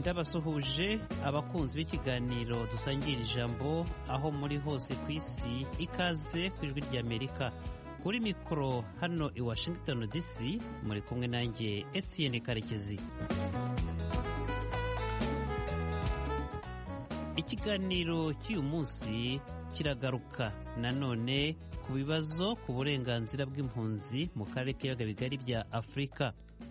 ndabasuhuje abakunzi b'ikiganiro dusangira ijambo aho muri hose ku isi ikaze ku ijwi ry'amerika kuri mikoro hano i washington dc muri kumwe nanjye etienne karekezi ikiganiro cy'uyu munsi kiragaruka nanone ku bibazo ku burenganzira bw'impunzi mu karere k'ibiyaga bigari bya afurika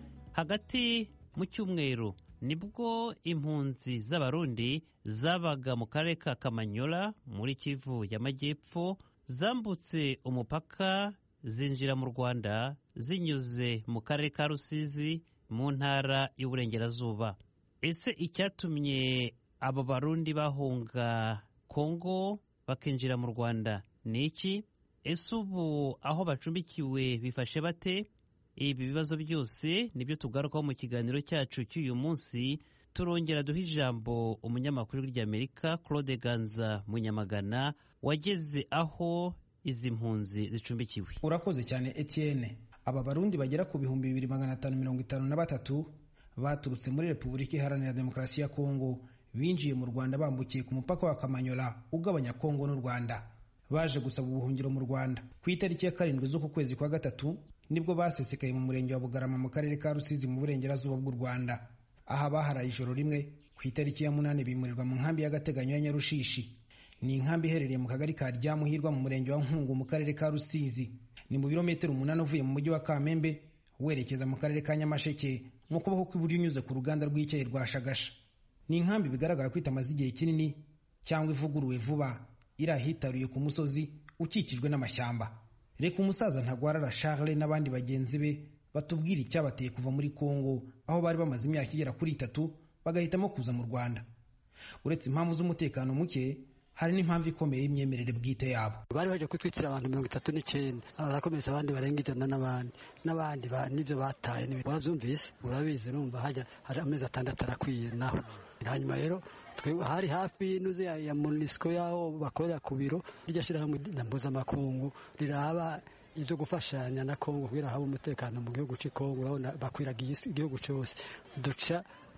hagati mu cyumweru nibwo impunzi z'abarundi zabaga mu karere ka kamanyola muri kivu y'amajyepfo zambutse umupaka zinjira mu rwanda zinyuze mu karere ka rusizi mu ntara y'uburengerazuba ese icyatumye abo barundi bahunga kongo bakinjira mu rwanda ni iki ese ubu aho bacumbikiwe bifashe bate ibi bibazo byose nibyo tugarukaho mu kiganiro cyacu cy'uyu munsi turongera duha ijambo umunyamakuru ry'amerika claude ganza munyamagana wageze aho izi mpunzi zicumbikiwe urakoze cyane etienne aba barundi bagera ku bihumbi bibiri magana atanu mirongo itanu na batatu baturutse muri repubulika iharanira demokarasi ya kongo binjiye mu rwanda bambukiye ku mupaka wa kamanyola ugabanya kongo n'u rwanda baje gusaba ubuhungiro mu rwanda ku itariki ya karindwi z'uku kwezi kwa gatatu nibwo basesekaye mu murenge wa bugarama mu karere ka rusizi mu burengerazuba bw'u rwanda aha baharaye ijoro rimwe ku itariki ya munani bimurirwa mu nkambi y'agateganyo ya nyarushishi ni inkambi iherereye mu kagari ka ryamuhirwa mu murenge wa nkungu mu karere ka rusizi ni mu birometero umunani uvuye mu mujyi wa kamembe werekeza mu karere ka nyamasheke mu kuboko kw'iburyo unyuze ku ruganda rw'icyayi rwa shagasha ni inkambi bigaragara ko itamaze igihe kinini cyangwa ivuguruwe vuba iri ahitaruye ku musozi ukikijwe n'amashyamba reka umusaza ntagwarara charles n'abandi bagenzi be batubwira icyabateye kuva muri congo aho bari bamaze imyaka igera kuri itatu bagahitamo kuza mu rwanda uretse impamvu z'umutekano muke hari n'impamvu ikomeye y'imyemerere bwite yabo bari baje kutwitira abantu mirongo itatu n'icyenda barakomeza abandi barenga ijana n'abandi n'abandi n'ibyo bataye warabyumvise urabizi urumva hajya hari amezi atandatu arakwiye naho hanyuma rero hari hafi y'inuze ya munisiko y'aho bakorera ku biro rirya shyirahamwe mpuzamakungu riraba ibyo gufashanya na kongo kugira habe umutekano mu gihugu cy'i kongo urabona bakwiragiye igihugu cyose duca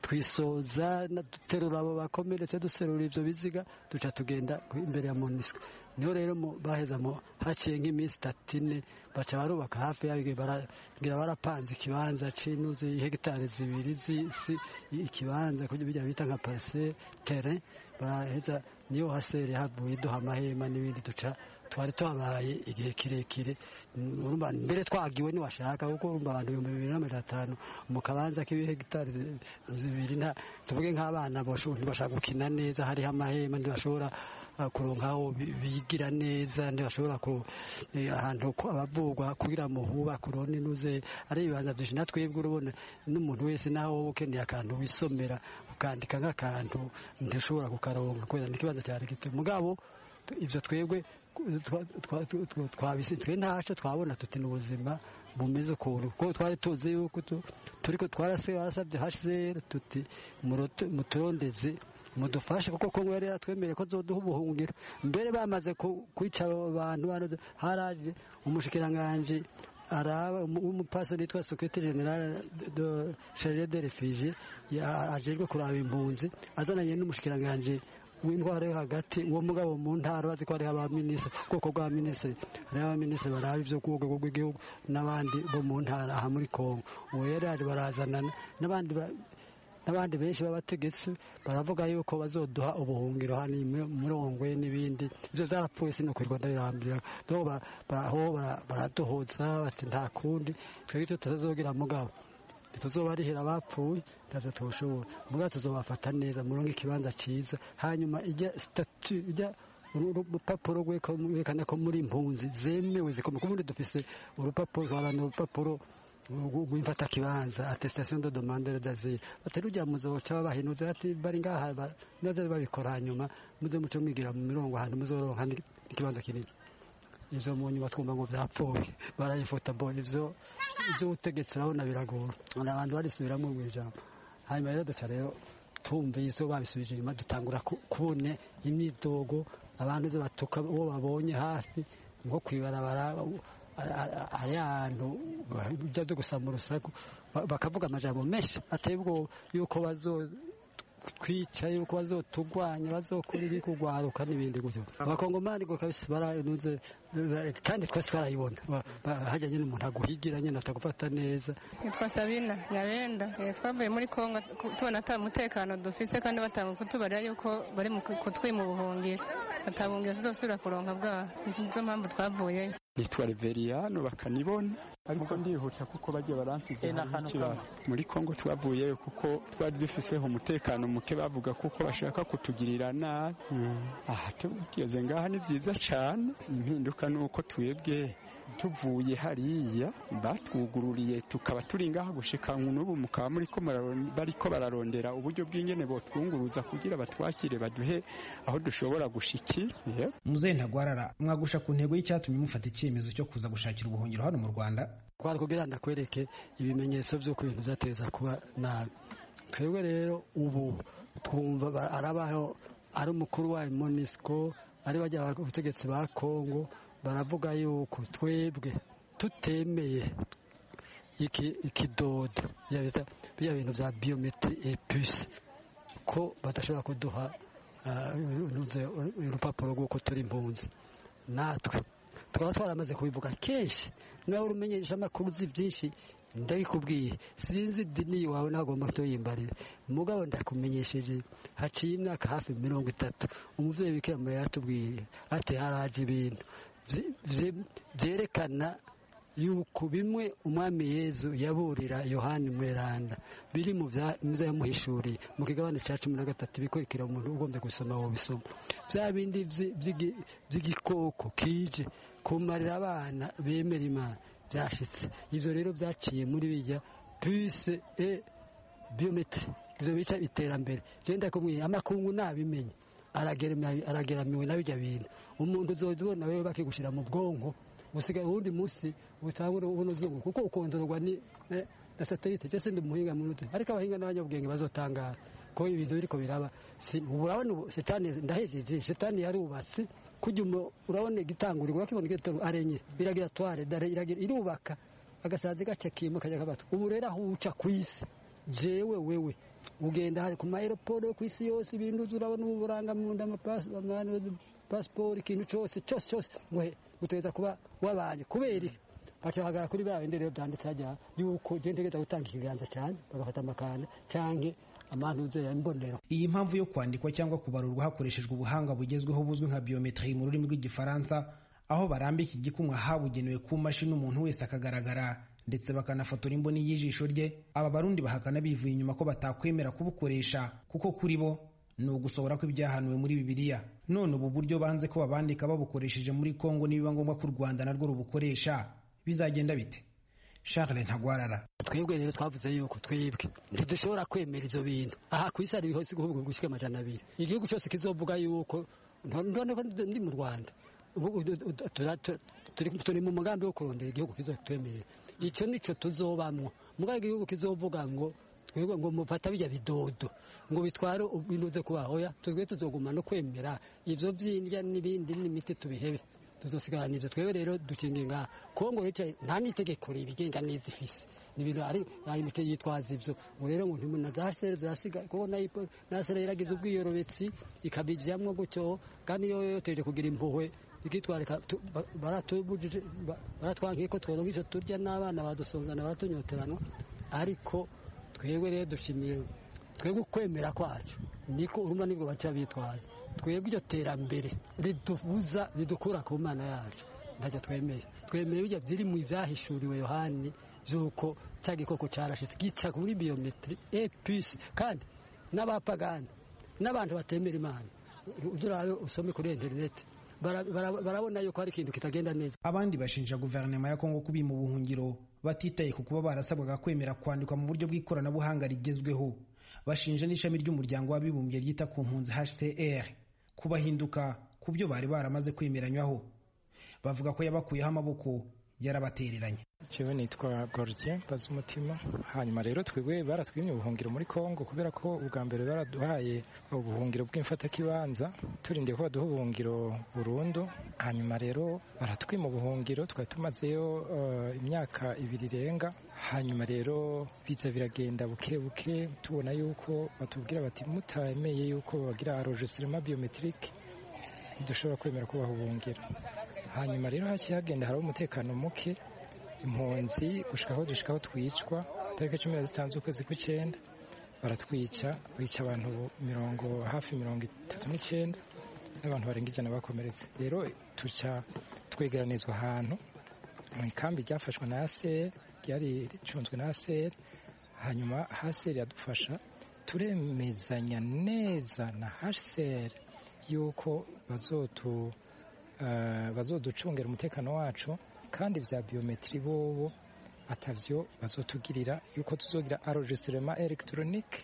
twisoza duterura abo bakomeretse duserura ibyo biziga duca tugenda imbere ya munisiko niho rero baheza haciye nk'iminsi itatu ine baca barubaka hafi yabyo baragira barapanze ikibanza cy'inuze hegitari zibiri z'isi ikibanza bijya bita nka parise tere baraheza niyo hasere havuye duha amahema n'ibindi duca twari twabaye igihe kirekire mbere twagiwe niwashaka kuko urumva abantu ibihumbi bibiri na mirongo itanu mu kabanza k'ibihegitari zibiri tuvuge nk'abana ntibashaka gukina neza hariho amahema ntibashobora kuronka aho bigira neza ntibashobora ahantu abavugwa kugira ngo hubake urone inuze ari ibibanza byinshi na twebwe urabona n'umuntu wese nawe wowe ukeneye akantu wisomera ukandika nk'akantu ntishobora kukaronka kubera n'ikibazo cyari gito mugabo ibyo twebwe twe ntaco twabona tuti n'ubuzima bumeze ukuntu kuko twari tuzi yuko turiko twarasabye hcr tuti muturondeze mudufashe kuko kongo yari yaratwemereye ko zoduha ubuhungiro mbere bamaze kwica abantu haraje umushikiranganji araba umupasiteri witwa sekretari generale de charire de refugie ajejwe kuraba impunzi azananye n'umushikiranganji w'indwara yo hagati uwo mugabo mu ntara bazi ko hariho abaminisitiri ubwoko bwa minisitiri hariho abaminisitiri baraba ibyo ku rwego rw'igihugu n'abandi bo mu ntara aha muri kongo uwo yari yaje barazanana n'abandi n'abandi benshi b'abategetsi baravuga yuko bazoduha ubuhungiro hano murongwe n'ibindi ibyo byarapfuye sinokwirwa ndabirambira aho baraduhuza bati nta kundi twebwe icyo tutazogira mugabo tuzobarihira abapfuye ntacyo tuwushobora mugabo tuzobafata neza murongo ikibanza cyiza hanyuma ijya sitatu ijya urupapuro rwerekana ko muri impunzi zemewe zikomeye kubundi dufise urupapuro twarana urupapuro rw'imfata kibanza attestation de demande d'asile batari ujya muzoca babahinuze ati bari ngaha noze babikora hanyuma muze muce mwigira mu mirongo ahantu muzoronka ikibanza kinini ivyo mu nyuma twumva ngo vyapfuye barayifuta bo ivyo ivy'ubutegetsi urabona biragora abantu barisubiramwo mw'ijambo hanyuma rero duca rero tumvise babisubije inyuma dutangura kubona imyidogo abantu ze batuka uwo babonye hafi nko kwibarabara hari ahantu ujya byo gusama urusaku bakavuga amajambo menshi ateye ubwoba yuko bazotwica yuko bazotugwanya bazokora ibi kugwaruka n'ibindi gutyo abakongomani ngo kabisa baranuze kandi twese twarayibona hajya nyine umuntu aguhigira nyine atagufata neza nitwa sabina nyabenda twavuye muri kongo tubona ata mutekano dufise kandi batanga kutubarira yuko bari kutwima ubuhungiro batabungira tuzosubira kuronka bwaho nizo mpamvu twavuyeyo nitwa reveriyano bakanibona ariko ndihuta kuko bajya baransize harikira muri kongo twavuyeyo kuko twari dufiseho umutekano muke bavuga kuko bashaka kutugirira nabi aha tugeze ngaha ni byiza cyane impinduka ni uko twebwe tuvuye hariya batwugururiye tukaba turi ngaha gushika n'ubu mukaba muri ko bariko bararondera uburyo bw'ingene botwunguruza kugira batwakire baduhe aho dushobora gushikira muzehe ntagwarara mwagusha ku ntego y'icyatumye mufata icyemezo cyo kuza gushakira ubuhungiro hano mu rwanda twari kugira ndakwereke ibimenyetso by'uko ibintu byateza kuba nabi twebwe rero ubu twumva arabaho ari umukuru wa monisco ari bajya ubutegetsi ba kongo baravuga yuko twebwe tutemeye ikidodo bya bintu bya biyometiri epuse ko badashobora kuduha urupapuro rw'uko turi impunzi natwe tukaba twaramaze kubivuga kenshi nawe urumenyesha amakuru uzi byinshi ndabikubwiye sinzi idini iwawe nagomba kutuyimbarira mugabo ndakumenyesheje haciye imyaka hafi mirongo itatu umubyeyi bikira mariya yatubwiye ati haraje ibintu byerekana yuko bimwe umwami yezu yaburira yohani mweranda biri mu byo yamuhishuriye mu kigabane cya cumi na gatatu bikurikira umuntu ugombye gusoma wowe bisoma bya bindi by'igikoko kije kumarira abana bemera imana byashyitse ibyo rero byaciye muri bijya puse e biyometiri ibyo bita iterambere genda kumwe amakungu nabimenye arageramiwe na bijya bintu umuntu uzajya ubona wewe bakigushyira mu bwonko usigaye uwundi munsi utangura ubona uzungu kuko ukondorwa ni na satelite cyose ndi umuhinga munuze ariko abahinga n'abanyabwenge bazotangara ko ibintu biriko biraba urabona ubu setani ndahejeje setani yarubatse kujya urabona igitanguriro urakibona igitoro arenye iragira tware irubaka agasazi gace kimo kajya kabatwa ubu rero aho uca ku isi jewe wewe ugenda hari ku maeroporo ku isi yose ibintu urabona ubu burangamunda amapasiporo ikintu cyose cyose cyose ngo guteza kuba wabanye kubera iki bacahagarara kuri bya bindi rero byanditse hajya yuko je ntegeza gutanga ikiganza cyane bagafata amakanda canke amantuze ya mbonero iyi mpamvu yo kwandikwa cyangwa kubarurwa hakoreshejwe ubuhanga bugezweho buzwi nka biometri mu rurimi rw'igifaransa aho barambika igikumwa habugenewe ku mashini umuntu wese akagaragara ndetse bakanafotora imboni y'ijisho rye aba barundi bahakana bivuye inyuma ko batakwemera kubukoresha kuko kuri bo ni ugusohora kw'ibyahanuwe muri bibiliya none ubu buryo banze ko babandika babukoresheje muri kongo nibiba ngombwa ko u rwanda narwo rubukoresha bizagenda bite charles ntagwarara twebwe rero twavuze yuko twebwe ntidushobora kwemera ibyo bintu aha ku isi hari ibihugu gushyika amajana abiri igihugu cyose kizovuga yuko ndabona ko ndi mu rwanda turi mu mugambi wo kurondera igihugu kizatwemerera icyo nicyo tuzobamwo mugabo igihugu kizovuga ngo twebwe ngo mufata bijya bidodo ngo bitware binuze kubahoya twebwe tuzoguma no kwemera ivyo vyindya n'ibindi n'imiti tubihebe tuzosigarana ivyo twebwe rero dukinga ngaha kongo yicaye nta n'itegeko ribigenga neza ifise ni ibintu ari imiti yitwaza ivyo ngo rero ngo ntimuntu azasere zirasiga kuko nasere yaragize ubwiyorobetsi ikabijamwo gutyo kandi iyo yoteje kugira impuhwe ikitwarika baratubujije baratwankiye ko tworonka ivyo turya n'abana badusonzana baratunyoteranwa ariko twebwe rero dushimiye twebwe ukwemera kwacu niko urumva nibwo baca bitwaza twebwe iryo terambere ridubuza ridukura ku mana yacu ntacyo twemeye twemeye bijya biri mu byahishuriwe yohani by'uko cya gikoko cyarashitse gica kuri biyometiri episi kandi n'abapagani n'abantu batemera imana urabe usome kuri interineti barabona yuko hari ikintu kitagenda neza abandi bashinja guverinoma ya kongo kubi mu buhungiro batitaye ku kuba barasabwaga kwemera kwandikwa mu buryo bw'ikoranabuhanga rigezweho bashinja n'ishami ry'umuryango w'abibumbye ryita ku mpunzi hcr kubahinduka ku byo bari baramaze kwemeranywaho bavuga ko yabakuyeho amaboko yarabatereranye jewe nitwa Gordien Bazumutima hanyuma rero twebwe baratwimye ubuhungiro muri Kongo kubera ko ubwa mbere baraduhaye ubuhungiro bw'imfatakibanza turindiye ko baduha ubuhungiro burundu hanyuma rero baratwima ubuhungiro twari tumazeyo uh, imyaka ibiri irenga hanyuma rero biza biragenda buke buke tubona yuko batubwira bati mutemeye yuko bagira enregistrement biometrique ntidushobora kwemera ko bahubuhungira hanyuma rero haciye hagenda hariho umutekano muke impunzi gushikaho dushikaho twicwa tariki cumi na zitanu z'ukwezi kw'icyenda baratwica bica abantu mirongo hafi mirongo itatu n'icyenda n'abantu barenga ijana bakomeretse rero tuca twegeranizwa ahantu mu ikambi ryafashwe na ASR ryari ricunzwe na ASR hanyuma ASR yadufasha turemezanya neza na HCR yuko bazotu uh, bazoducungera umutekano wacu kandi vya biometri bobo atavyo bazotugirira yuko tuzogira enregistrement électronique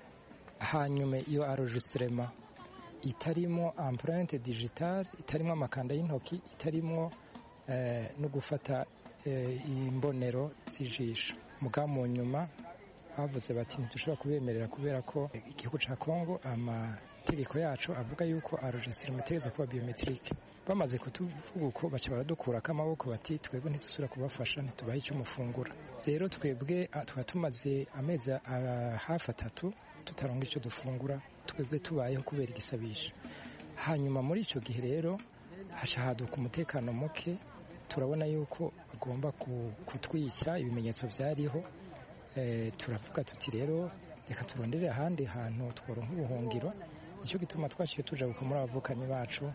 hanyuma iyo enregistrement itarimo empreinte digitale itarimo amakanda y'intoki itarimo eh, no gufata eh, imbonero z'ijisho muga mu nyuma bavuze bati ntidushobora kubemerera kubera ko igihugu ca Kongo amategeko yacu avuga yuko enregistrement itegerezwa kuba biometrique bamaze kutuvuga uko baca baradukurako amaboko bati twebwe ntidusubira kubafasha ntitubahe icyo mufungura rero twebwe tukaba tumaze amezi hafi atatu tutaronga icyo dufungura twebwe tubayeho kubera igisabisho hanyuma muri icyo gihe rero haca haduka umutekano muke turabona yuko bagomba kutwica ibimenyetso byariho turavuga tuti rero reka turondere ahandi hantu tworonka ubuhungiro nicyo gituma twaciye tujabuka muri abavukanyi bacu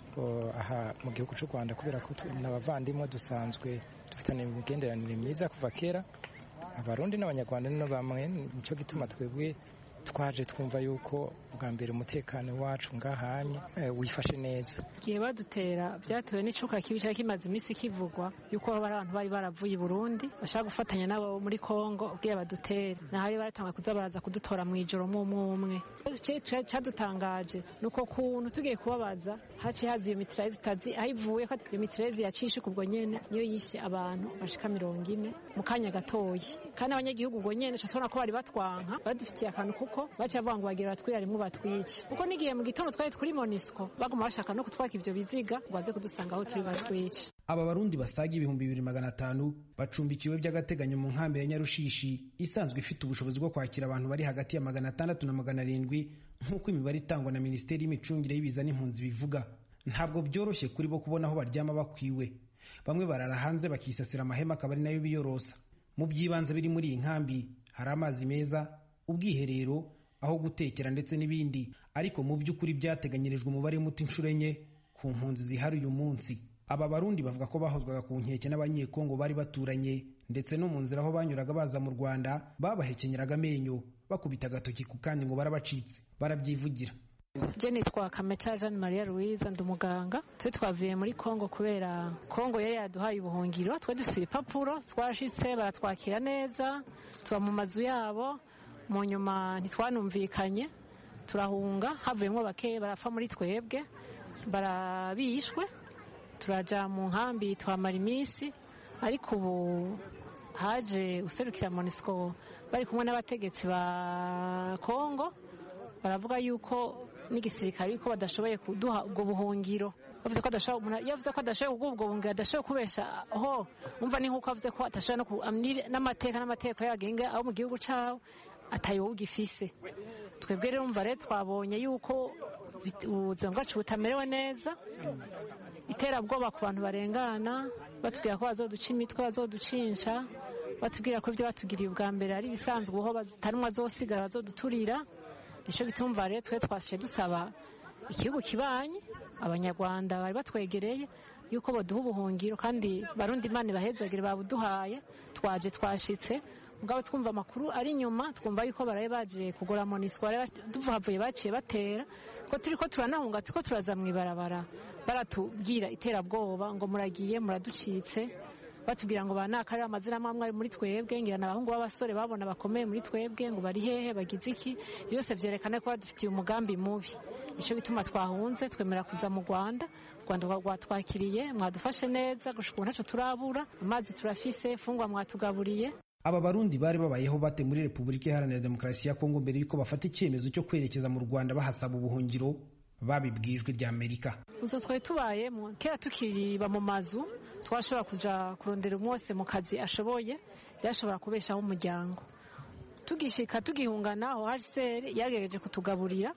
aha mu gihugu cy'u rwanda kubera ko n'abavandimwe dusanzwe dufitanye imigenderanire myiza kuva kera abarundi n'abanyarwanda ni bamwe nicyo gituma twebwe twaje twumva yuko bwa mbere umutekano wacu ngahanye wifashe neza igihe badutera byatewe n'icuka kibi cyari kimaze iminsi kivugwa yuko hari abantu bari baravuye i burundi bashaka gufatanya nabo muri kongo ubwiye badutere naho bari baratanga kuza baraza kudutora mu ijoro umwe umwe cyadutangaje ni uko kuntu tugiye kubabaza haciye haza iyo mitirezi itazi aho ivuye ko iyo mitirezi yacishe ubwo nyene niyo yishe abantu bashika mirongo ine mu kanya gatoyi kandi abanyagihugu ubwo nyene tubona ko bari batwanka badufitiye akantu kuko baciye bavuga ngo bagira batwira rimwe batwice kuko n'igihe mu gitondo twari kuri monisco baguma bashaka no kutwaka ivyo biziga ngo baze kudusanga aho turi batwice aba barundi basaga ibihumbi bibiri magana atanu bacumbikiwe by'agateganyo mu nkambi ya nyarushishi isanzwe ifite ubushobozi bwo kwakira abantu bari hagati ya magana atandatu na magana arindwi nk'uko imibare itangwa na minisiteri y'imicungire y'ibiza n'impunzi bivuga ntabwo byoroshye kuri bo kubona aho baryama bakwiwe bamwe barara hanze bakisasira amahema akaba ari nayo biyorosa mu by'ibanze biri muri iyi nkambi hari amazi meza ubwiherero aho gutekera ndetse n'ibindi ariko mu by'ukuri byateganyirijwe umubare muto inshuro enye ku mpunzi zihari uyu munsi aba barundi bavuga ko bahozwaga ku nkeke n'abanyekongo bari baturanye ndetse no mu nzira aho banyuraga baza mu rwanda babahekenyeraga amenyo bakubita agatoki ku kandi ngo barabacitse barabyivugira je nitwa kameca jeanne maria louise ndi umuganga twe twavuye muri kongo kubera kongo yari yaduhaye ubuhungiro twe dufite ibipapuro twashitse baratwakira neza tuba mu mazu yabo mu nyuma ntitwanumvikanye turahunga havuyemo bake barapfa muri twebwe barabishwe turaja mu nkambi tuhamara iminsi ariko ubu haje userukira monisco bari kumwe n'abategetsi ba kongo baravuga yuko n'igisirikare yuko badashoboye kuduha ubwo buhungiro bavuze ko adashoboye yavuze ko adashoboye kuguha ubwo buhungiro adashoboye kubesha ho umva ni nk'uko avuze ko adashoboye n'amateka n'amategeko yagenga abo mu gihugu cyawo atayoba ugifise twebwe rero umva rero twabonye yuko ubuzima bwacu butamerewe neza iterabwoba ku bantu barengana batubwira ko bazoduca imitwe bazoducisha batubwira ko ibyo batugiriye ubwa mbere ari ibisanzwe aho batanwa zosigara bazoduturira nicyo gitumva rero twe twashe dusaba igihugu kibanye abanyarwanda bari batwegereye yuko baduha ubuhungiro kandi barundi imana ibahezagire babuduhaye twaje twashitse mugabo twumva amakuru ari inyuma twumva yuko baraye baje kugura monisco duhavuye baciye batera ko turi ko turanahunga turiko turaza mu ibarabara baratubwira iterabwoba ngo muragiye muraducitse batubwira ngo banaka ari amazina amwe ari muri twebwe ngira n'abahungu b'abasore babona bakomeye muri twebwe ngo bari hehe bagize iki byose byerekana ko badufitiye umugambi mubi nicyo gituma twahunze twemera kuza mu rwanda u rwanda rwatwakiriye mwadufashe neza gushika ubu ntacyo turabura amazi turafise fungwa mwatugaburiye aba barundi bari babayeho bate muri repubulika iharanira demokarasi ya kongo mbere y'uko bafata icyemezo cyo kwerekeza mu rwanda bahasaba ubuhungiro babibwijwe rya amerika uzo twari tubayemo kera tukiriba mu mazu twashobora kuja kurondera umwe wese mu kazi ashoboye byashobora kubeshaho umuryango tugishika tugihungana aho hcr yagerageje kutugaburira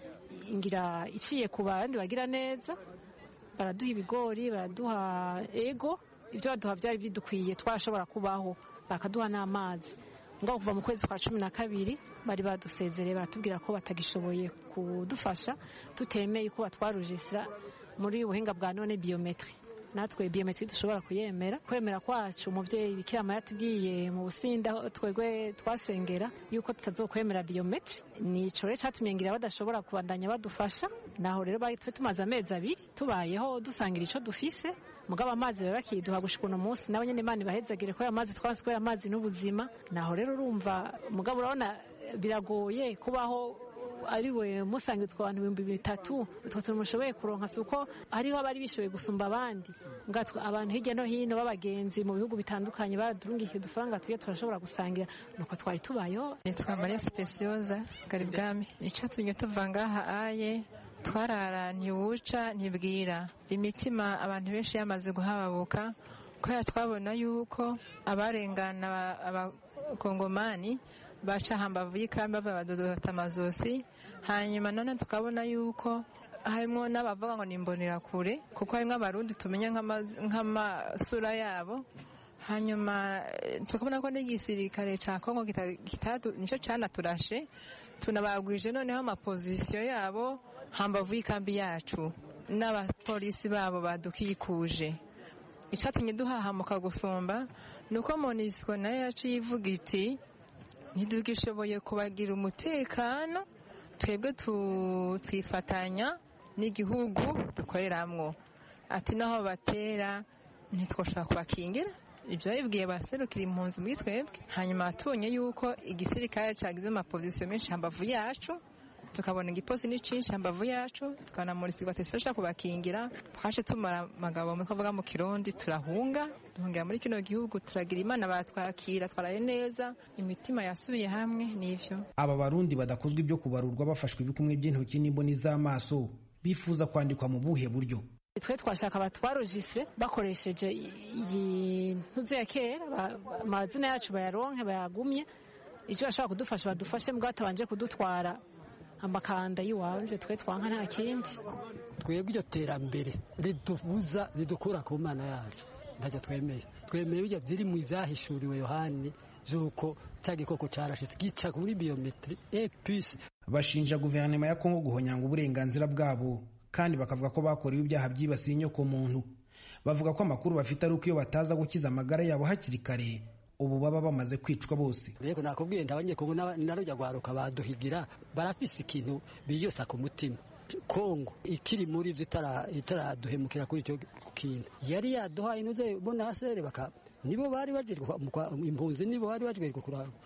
ngira iciye ku bandi bagira neza baraduha ibigori baraduha ego ibyo baduha byari bidukwiye twashobora kubaho bakaduha n'amazi ngo kuva mu kwezi kwa cumi na kabiri bari badusezereye baratubwira ko batagishoboye kudufasha tutemeye ko batwarujisira muri buhinga bwa none biyometri natwe biyometri dushobora kuyemera kwemera kwacu umubyeyi bikira maya yatubwiye mu businda twebwe twasengera yuko tutazokwemera biyometri ni ico rero catumye ngira badashobora kubandanya badufasha naho rero twe tumaze amezi abiri tubayeho dusangira ico dufise mugabo amazi baba bakiduha gushika uno munsi nawe nyene imana ibahezagire ko ayo mazi twanse kubera amazi n'ubuzima naho rero urumva mugabo urabona biragoye kubaho ari we musange utwo bantu ibihumbi bitatu utwo tuntu mushoboye kuronka si uko hariho abari bishoboye gusumba abandi ngatwe abantu hirya no hino b'abagenzi mu bihugu bitandukanye baradurungikiye udufaranga tugiye turashobora gusangira nuko twari tubayeho nitwa mariya sipesiyoza garibwami icatumye tuva ngaha aye twarara ntiwuca ntibwira imitima abantu benshi yamaze guhababuka kubera twabona yuko abarengana abakongomani baca hambavu y'ikambi bava badodota amazosi hanyuma none tukabona yuko harimo n'abavuga ngo ni imbonerakure kuko harimo abarundi tumenya nk'amasura yabo hanyuma tukabona ko n'igisirikare cya kongo nicyo cyanaturashe tunabagwije noneho amapozisiyo yabo hambavu y'ikambi yacu n'abapolisi babo badukikuje icyatumye duhahamuka gusumba ni uko monisiko nayo yaciye ivuga iti ntidugishoboye kubagira umutekano twebwe twifatanya n'igihugu dukoreramwo ati naho batera ntitwashobora kubakingira ibyo babibwiye baserukira impunzi muri twebwe hanyuma tubonye yuko igisirikare cyagize amapozisiyo menshi hambavu yacu tukabona igiposi ni cinshi hambavu yacu tukanamurisiga ati sishobora kubakingira twaje tumara amagabo muri kuvuga mu kirundi turahunga duhungira muri kino gihugu turagira imana batwakira twaraye neza imitima yasubiye hamwe n'ivyo aba barundi badakozwa ibyo kubarurwa bafashwe ibikumwe by'intoki n'imboni z'amaso bifuza kwandikwa mu buhe buryo twe twashaka batwarujise bakoresheje iyi ntuze ya kera amazina yacu bayaronke bayagumye icyo bashobora kudufasha badufashe mbwa batabanje kudutwara amakanda y'iwanje twe twanka nta kindi twebwe iryo terambere ridubuza ridukura ku mana yacu ntacyo twemeye twemeye bijya biri mu ibyahishuriwe yohani z'uko cya gikoko cyarashitse gica kuri biyometiri episi bashinja guverinoma ya kongo guhonyanga uburenganzira bwabo kandi bakavuga ko bakorewe ibyaha byibasiye inyoko muntu bavuga ko amakuru bafite ari uko iyo bataza gukiza amagara yabo hakiri kare ubu baba bamaze kwicwa bose rero nakubwiye ndabanyekongo narujya gwaruka baduhigira barafise ikintu biyosa ku mutima kongo ikiri muri ibyo itaraduhemukira kuri icyo kintu yari yaduhaye inuze bona hasere baka nibo bari bajejwe impunzi nibo bari bajejwe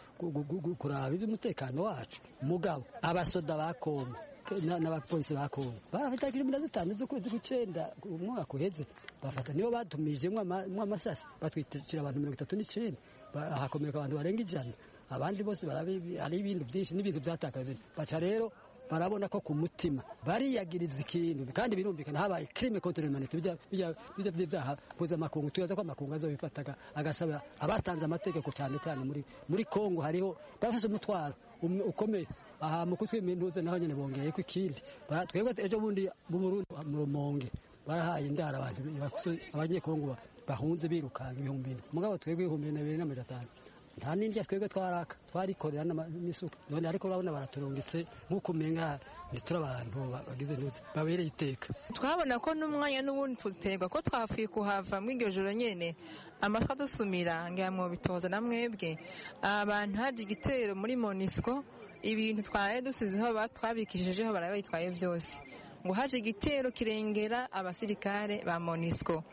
kuraba iby'umutekano wacu mugabo abasoda ba kongo n'abapolisi ba kongo barafata cumi na zitanu z'ukwezi kw'icyenda umwaka uheze bafata nibo batumijemo amasasi batwitira abantu mirongo itatu n'icyenda hakomereka abantu barenga ijana abandi bose hari ibintu byinshi n'ibintu byatakaje baca rero barabona ko ku mutima bariyagiriza ikintu kandi birumvikana habaye crime contre l'humanité bijya by'ibyaha mpuzamakungu tubaza ko amakungu azobifataga agasaba abatanze amategeko cyane cyane muri muri Kongo hariho bafashe umutwaro ukomeye aha mu kutwima intuze naho nyine bongeye ko ikindi twebwe ejo bundi mu Burundi mu Rumonge barahaye indara abantu abanyekongo bahunze birukanga ibihumbi bine mugabo twebwe ibihumbi bibiri na mirongo itanu nta n'indya twebwe twaraka twarikorera n'isuku none ariko urabona baraturungitse nk'uko umenga ntituri abantu bagize ntuze babereye iteka twabona ko n'umwanya n'ubundi tuterwa ko twapfuye kuhava muri iryo joro nyene amatwi adusumira ngira mu bitoza na mwebwe abantu haje igitero muri monisco ibintu twari dusizeho twabikishijeho barabe bayitwaye vyose ngo haje igitero kirengera abasirikare ba monisco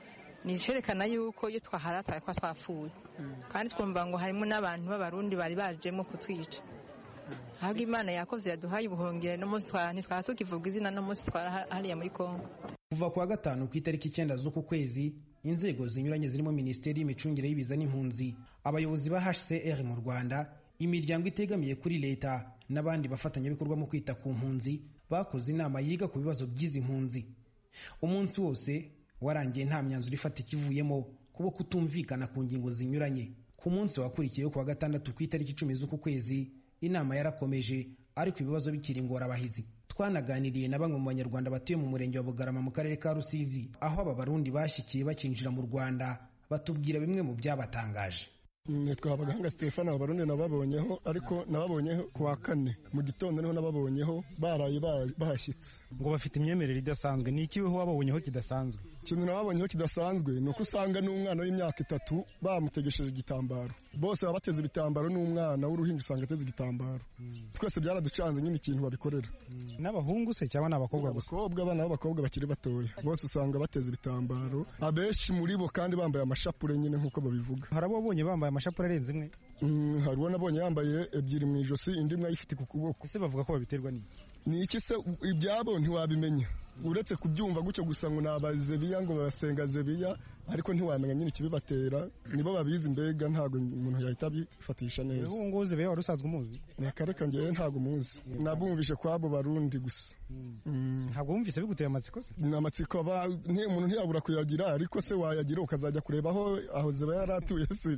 ni icerekana yuko iyo twahara twari kuba twapfuye kandi twumva ngo harimo n'abantu b'abarundi bari bajemo kutwica ahubwo imana yakoze yaduhaye ubuhungiro no munsi twara ntitwara tukivuga izina no munsi twara hariya muri kongo kuva ku wa gatanu ku itariki icyenda z'uku kwezi inzego zinyuranye zirimo minisiteri y'imicungire y'ibiza n'impunzi abayobozi ba hcr mu rwanda imiryango itegamiye kuri leta n'abandi bafatanyabikorwa mu kwita ku mpunzi bakoze inama yiga ku bibazo by'izi mpunzi umunsi wose warangiye nta myanzuro ifatika ivuyemo kubo kutumvikana ku ngingo zinyuranye ku munsi wakurikiyeho ku wa gatandatu ku itariki icumi z'uku kwezi inama yarakomeje ariko ibibazo bikiri ingorabahizi twanaganiriye na bamwe mu banyarwanda batuye mu murenge wa bugarama mu karere ka rusizi aho aba barundi bashyikiye bakinjira mu rwanda batubwira bimwe mu byabatangaje nitwa abaganga stefano abarundi nababonyeho ariko nababonyeho ku wa kane mu gitondo niho nababonyeho baraye bahashyitse ngo bafite imyemerere idasanzwe ni iki weho wababonyeho kidasanzwe ikintu nababonyeho kidasanzwe ni uko usanga n'umwana w'imyaka itatu bamutegesheje igitambaro bose baba bateze ibitambaro n'umwana w'uruhinja usanga ateze igitambaro twese byaraducanze nyine ikintu babikorera n'abahungu se cyangwa ni abakobwa gusa abakobwa abana b'abakobwa bakiri batoya bose usanga bateze ibitambaro abenshi muri bo kandi bambaye amashapure nyine nk'uko babivuga hari abo wabonye bambaye amashapure arenze imwe hari uwo nabonye yambaye ebyiri mu ijosi indi imwe ayifite ku kuboko ese bavuga ko babiterwa n'iki ni iki se ibyabo ntiwabimenya uretse kubyumva gutyo gusa ngo ni abazebiya ngo basenga zebiya ariko ntiwamenya nyine ikibibatera nibo babizi mbega ntabwo umuntu yahita abifatisha neza ubu ngubu zebiya wari usanzwe umuzi akareka ngewe ntabwo muzi nabumvishe kwabo barundi gusa ntabwo wumvise biguteye amatsiko se ni amatsiko umuntu ntiyabura kuyagira ariko se wayagira ukazajya kureba aho aho zebiya yari atuye se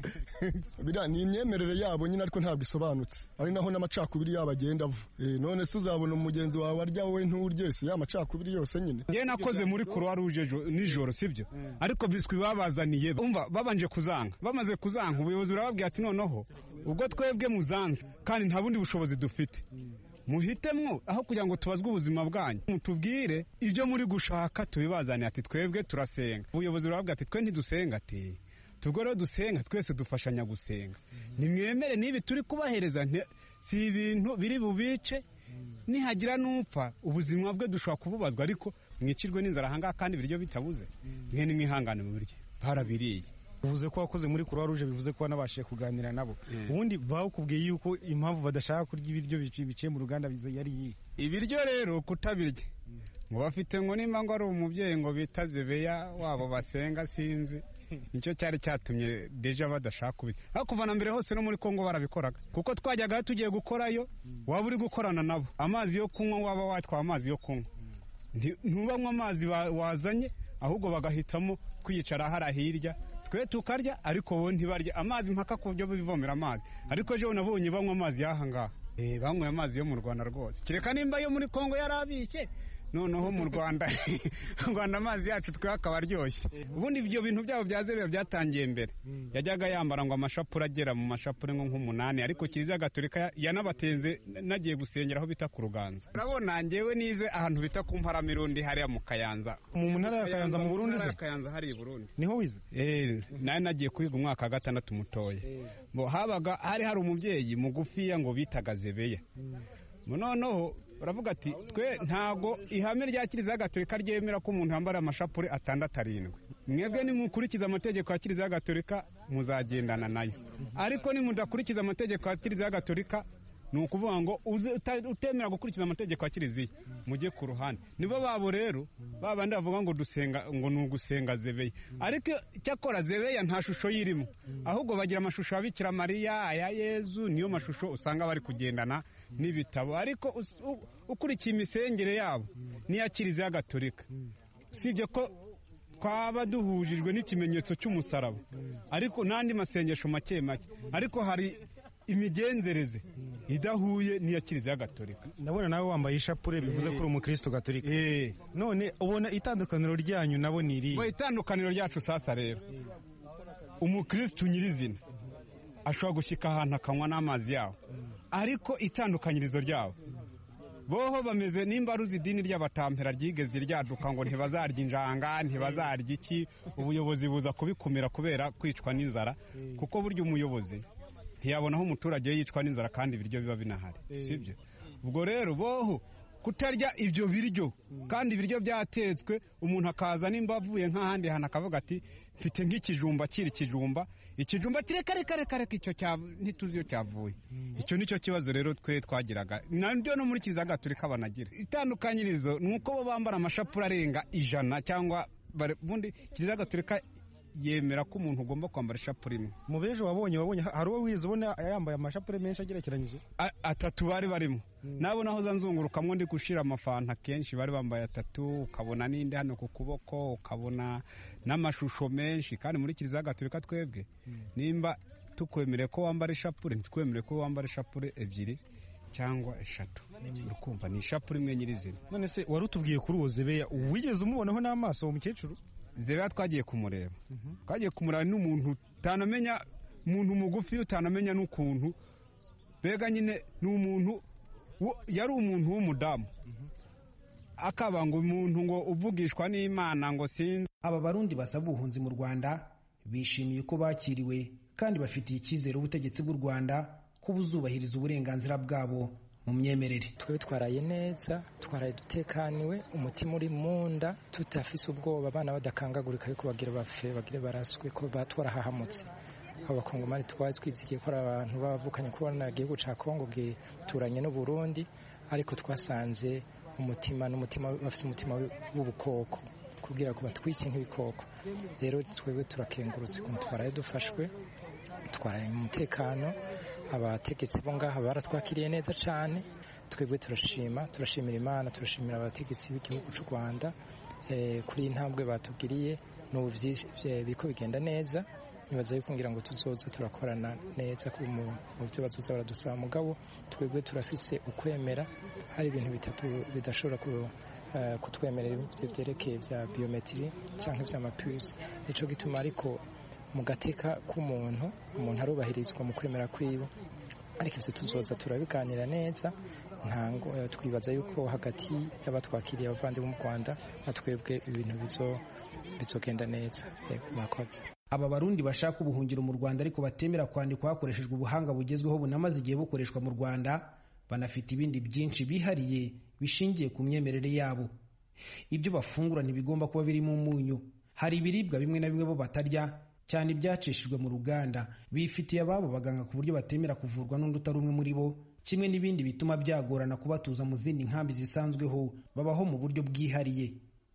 ni imyemerere yabo nyine ariko ntabwo isobanutse ari naho n'amacakubiri yabo agenda ava none se uzabona umugenzi wawe arya wowe nturye se ya macakubiri yose nyine ngewe nakoze muri croix rouge nijoro sibyo ariko biswi babazaniye umva babanje kuzanga bamaze kuzanga ubuyobozi burababwira ati noneho ubwo twebwe muzanze kandi nta bundi bushobozi dufite muhitemwo aho kugira ngo tubazwe ubuzima bwanyu mutubwire ibyo muri gushaka tubibazaniye ati twebwe turasenga ubuyobozi burababwira ati twe ntidusenga ati tubwo rero dusenga twese dufashanya gusenga nimwemere n'ibi turi kubahereza si ibintu biri bubice nihagira n'upfa ubuzima bwe dushobora kububazwa ariko mwicirwe n'inzara ahangaha kandi ibiryo bitabuze mwe nimwihangane mu biryo barabiriye uvuze ko wakoze muri croix rouge bivuze ko wanabashije kuganira nabo ubundi bakubwiye yuko impamvu badashaka kurya ibiryo biciye mu ruganda yari iyi ibiryo rero kutabirya ngo bafite ngo nimba ngo ari umubyeyi ngo bita zebeya wabo basenga sinzi nicyo cyari cyatumye deja badashaka kubirya ariko kuva na mbere hose no muri kongo barabikoraga kuko twajyaga tugiye gukorayo waba uri gukorana nabo amazi yo kunywa waba watwaye amazi yo kunywa ntubanywe amazi wazanye ahubwo bagahitamo kwicara hariya hirya twe tukarya ariko wowe ntibarya amazi mpaka ku buryo bivomera amazi ariko ejo nabonye banywa amazi y'aha ngaha banyweye amazi yo mu rwanda rwose kereka nimba yo muri kongo yari abishye noneho mu rwanda mu rwanda amazi yacu twe akaba aryoshye ubundi ibyo bintu byabo bya zebeya byatangiye mbere yajyaga yambara ngo amashapure agera mu mashapure nko nk'umunani ariko kiliziya gatolika yanabatenze nagiye gusengera aho bita ku ruganza urabona ngewe nize ahantu bita ku mparamirundi hariya mu kayanza mu ntara ya kayanza mu burundi se kayanza hari i burundi niho wize eh nawe nagiye kwiga umwaka wa gatandatu mutoya habaga hari hari umubyeyi mugufiya ngo bitaga zebeya noneho baravuga ati twe ntago ihame rya kiliziya gatolika ryemera ko umuntu yambara amashapure atandatu arindwi mwebwe nimukurikiza amategeko ya kiliziya gatolika muzagendana nayo ariko nimudakurikiza amategeko ya kiliziya gatolika ni ukuvuga ngo utemera gukurikiza amategeko ya kiliziya mujye ku ruhande nibo babo rero babandi bavuga ngo dusenga ngo ni ugusenga zebeya ariko icyakora zebeya nta shusho yirimo ahubwo bagira amashusho ya bikira mariya aya yezu niyo mashusho usanga bari kugendana n'ibitabo ariko ukurikiye imisengere yabo n'iya kiliziya gatolika usibye ko twaba duhujijwe n'ikimenyetso cy'umusaraba ariko n'andi masengesho make make ariko hari imigenzereze idahuye n'iya kiliziya gatolika ndabona nawe wambaye ishapure bivuze ko uri umukristo gatolika none ubona itandukaniro ryanyu nabo ni irihe itandukaniro ryacu sasa rero umukristo nyirizina ashobora gushyika ahantu akanywa n'amazi yawo ariko itandukanyirizo ryabo boho bameze nimba ruzi idini ry'abatampera ryigeze ryaduka ngo ntibazarya injanga ntibazarya iki ubuyobozi buza kubikumira kubera kwicwa n'inzara kuko burya umuyobozi ntiyabona aho umuturage yicwa n'inzara kandi ibiryo biba binahari sibyo ubwo rero boho kutarya ibyo biryo kandi ibiryo byatetswe umuntu akaza nimba avuye nk'ahandi hantu akavuga ati mfite nk'ikijumba kiri ikijumba ikijumba reka reka reka reka icyo ntituzi iyo cyavuye icyo ni cyo kibazo rero twe twagiraga nabyo no muri kiliziya gatolika banagira itandukanyirizo ni uko bo bambara amashapure arenga ijana cyangwa ubundi kiliziya gatolika yemera ko umuntu ugomba kwambara ishapure imwe mu bejo wabonye wabonye hari uwo wize ubona yambaye amashapure menshi agerekeranyije atatu bari barimo nabo naho za nzungurukamo ndi gushira amafanta kenshi bari bambaye atatu ukabona n'indi hano ku kuboko ukabona n'amashusho menshi kandi muri kiliziya gatolika twebwe nimba tukwemereye ko wambara ishapure ntitwemereye ko wambara ishapure ebyiri cyangwa eshatu urukumva ni ishapure imwe nyirizina none se wari utubwiye kuri uwo zebeya wigeze umubonaho n'amaso uwo mukecuru zebeya twagiye kumureba twagiye kumureba n'umuntu utanamenya umuntu mugufi utanamenya n'ukuntu mbega nyine ni umuntu yari umuntu w'umudamu akaba ngo umuntu ngo uvugishwa n'imana ngo sinzi aba barundi basaba ubuhunzi mu rwanda bishimiye uko bakiriwe kandi bafitiye icyizere ubutegetsi bw'u rwanda ko buzubahiriza uburenganzira bwabo mu myemerere twebwe twaraye neza twaraye dutekaniwe umutima uri mu nda tutafise ubwoba abana badakangagurika yuko bagira bafe bagire baraswe ko batwarahahamutse abakongomani twari twizigiye ko ari abantu bavukanye kubona igihugu cya kongo gituranye n'uburundi ariko twasanze umutima n'umutima bafite umutima w'ubukoko kubwira ko batwike nk'ibikoko rero twebwe turakengurutse ukuntu twaraye dufashwe twaraye mu mutekano abategetsi bo ngaha baratwakiriye neza cyane twebwe turashima turashimira imana turashimira abategetsi b'igihugu cy'u rwanda kuri iyi ntambwe batubwiriye n'ubu biko bigenda neza nibaza yuko ngira ngo tuzoza turakorana neza mu byo bazoza baradusaba mugabo twebwe turafise ukwemera hari ibintu bitatu bidashobora kutwemerera ibyo byerekeye bya biyometiri cyangwa iby'amapuse nicyo gituma ariko mu gateka k'umuntu umuntu arubahirizwa mu kwemera kwiwe ariko ibyo tuzoza turabiganira neza ntango twibaza yuko hagati y'abatwakiriye abavandimwe mu rwanda na twebwe ibintu bizogenda neza murakoze aba barundi bashaka ubuhungiro mu rwanda ariko batemera kwandikwa hakoreshejwe ubuhanga bugezweho bunamaze igihe bukoreshwa mu rwanda banafite ibindi byinshi bihariye bishingiye ku myemerere yabo ibyo bafungura ntibigomba kuba birimo umunyu hari ibiribwa bimwe na bimwe bo batarya cyane ibyacishijwe mu ruganda bifitiye ababo baganga ku buryo batemera kuvurwa n'undi utari umwe muri bo kimwe n'ibindi bituma byagorana kubatuza mu zindi nkambi zisanzweho babaho mu buryo bwihariye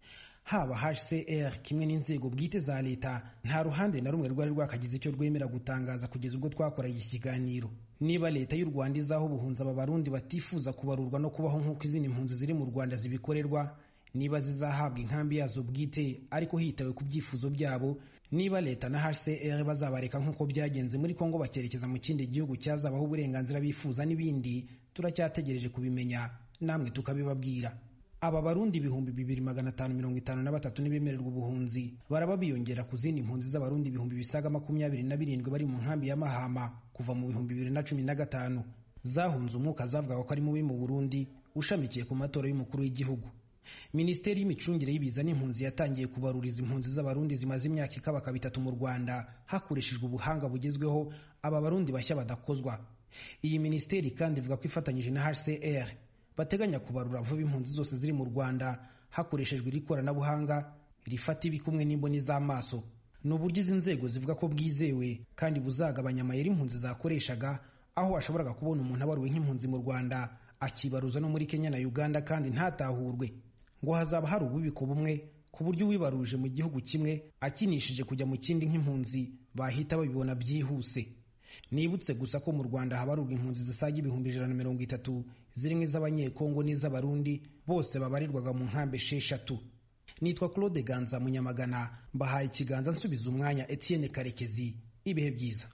haba hcr kimwe n'inzego bwite za leta nta ruhande na rumwe rwari rwakagize icyo rwemera gutangaza kugeza ubwo twakoraga iki kiganiro niba leta y'u rwanda izaho ubuhunzi aba barundi batifuza kubarurwa no kubaho nk'uko izindi mpunzi ziri mu rwanda zibikorerwa niba zizahabwa inkambi yazo bwite ariko hitawe ku byifuzo byabo niba leta na hcr bazabareka nk'uko byagenze muri kongo bakerekeza mu kindi gihugu cyazabaho uburenganzira bifuza n'ibindi turacyategereje kubimenya namwe tukabibabwira aba barundi ibihumbi bibiri magana atanu mirongo itanu na batatu ntibemererwa ubuhunzi baraba biyongera ku zindi mpunzi z'abarundi ibihumbi bisaga makumyabiri na birindwi bari mu nkambi ya mahama kuva mu bihumbi bibiri na cumi na gatanu zahunze umwuka zavugaga ko ari mubi mu burundi ushamikiye ku matora y'umukuru w'igihugu minisiteri y'imicungire y'ibiza n'impunzi yatangiye kubaruriza impunzi z'abarundi zimaze imyaka ikabaka bitatu mu rwanda hakoreshejwe ubuhanga bugezweho aba barundi bashya badakozwa iyi minisiteri kandi ivuga ko ifatanyije na hcr bateganya kubarura vuba impunzi zose ziri mu rwanda hakoreshejwe iri koranabuhanga rifata ibikumwe n'imboni z'amaso ni uburyo izi nzego zivuga ko bwizewe kandi buzagabanya amayeri impunzi zakoreshaga aho washoboraga kubona umuntu abaruwe nk'impunzi mu rwanda akibaruza no muri kenya na uganda kandi ntatahurwe ngo hazaba hari ububiko bumwe ku buryo uwibaruje mu gihugu kimwe akinishije kujya mu kindi nk'impunzi bahita babibona byihuse nibutse gusa ko mu rwanda habarurwa impunzi zisaga ibihumbi ijana na mirongo itatu zirimo iz'abanyekongo n'iz'abarundi bose babarirwaga mu nkambi esheshatu nitwa claude ganza munyamagana mbahaye ikiganza nsubiza umwanya etienne karekezi ibihe byiza